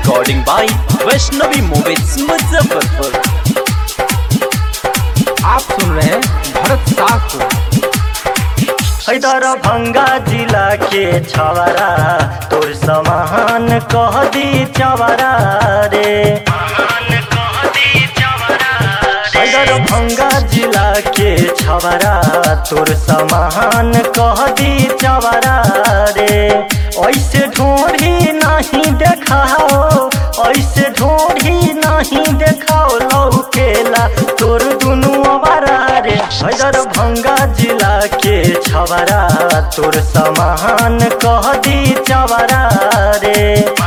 recording by Vaishnavi Movies Muzaffarpur. आप सुन रहे हैं भरत शाह को हैदर भंगा जिला के छवरा तोर समान कह दी चवरा रे हैदर भंगा जिला के छवरा तोर समान कह दी चवरा रे ऐसे ढोढ़ी नहीं देखाओ ऐसे ढोढ़ी नहीं देखाओ लौकेला तोर दुनू अवारा रे हैदर भंगा जिला के छवरा तोर समान कह दी चवरा रे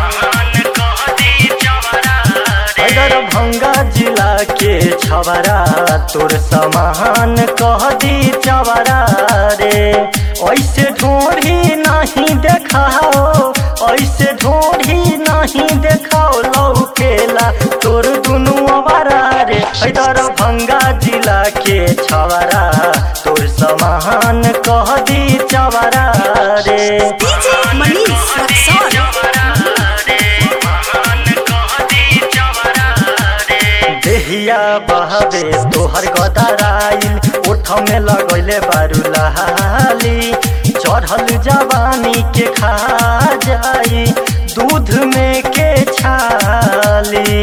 हैदर भंगा जिला के छवरा तोर समान कह दी चवरा रे ऐसे ढोढ़ी नहीं देखाओ ऐसे ढोढ़ी नहीं देखाओ लौकेला तोर दुनू अवारा रे हैदर भंगा जिला के छवरा तोर समान कह दी चवरा रे DJ Manish Raksol. देहिया बहबे तोहर गदराइल ओठ में लगैले बारू लहाली चढ़ल जवानी के खा जाई दूध में के छाली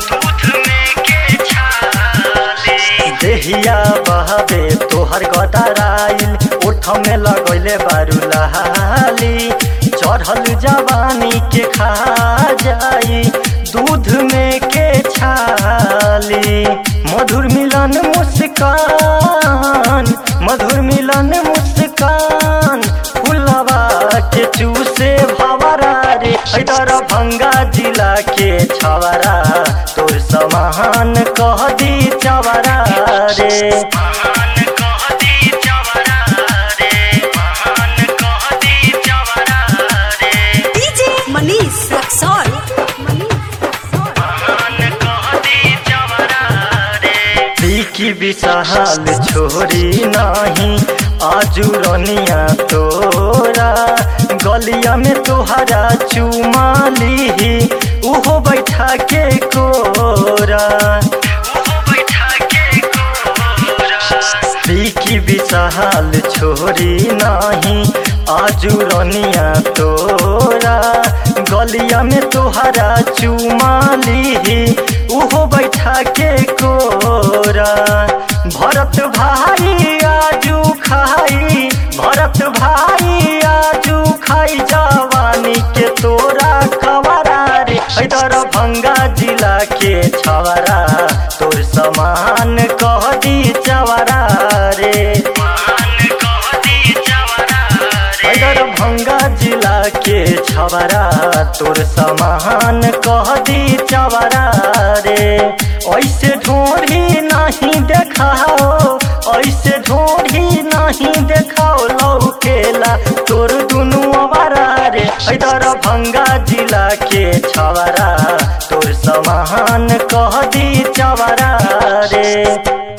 देहिया बहबे तोहर गदराइल ओठ में लगैले बारू लहाली चढ़ल जवानी के खा जाई दूध में के छाली मधुर मिलन मुस्कान मधुर मिलन मुस्कान फुलवा के चूसे भवरा रे हैदर भंगा जिला के छवरा तोर समान कह दी चवरा रे DJ Manish Raksol. की विशाल छोरी नाही आजू रनिया तोरा गलिया में तोहरा चुमाली उहो बैठा के कोरा की विशाल छोरी नाही आजू रनिया तोरा गलिया में तोहरा चुमाली उहो बैठा के कोरा भरत भाई आजू खाई भरत भाई आजू खाई जवानी के तोरा कवरा रे हैदर भंगा जिला के छवरा तोर समान कह दी चवरा रे हैदर भंगा जिला के छवरा तोर समान कह दी चवरा रे ऐसे ढोढ़ी नहीं देखाओ ऐसे ढोढ़ी नहीं देखाओ लौकेला तोर दुनू अवारा रे हैदर भंगा जिला के छवरा तोर समान कह दी चवरा रे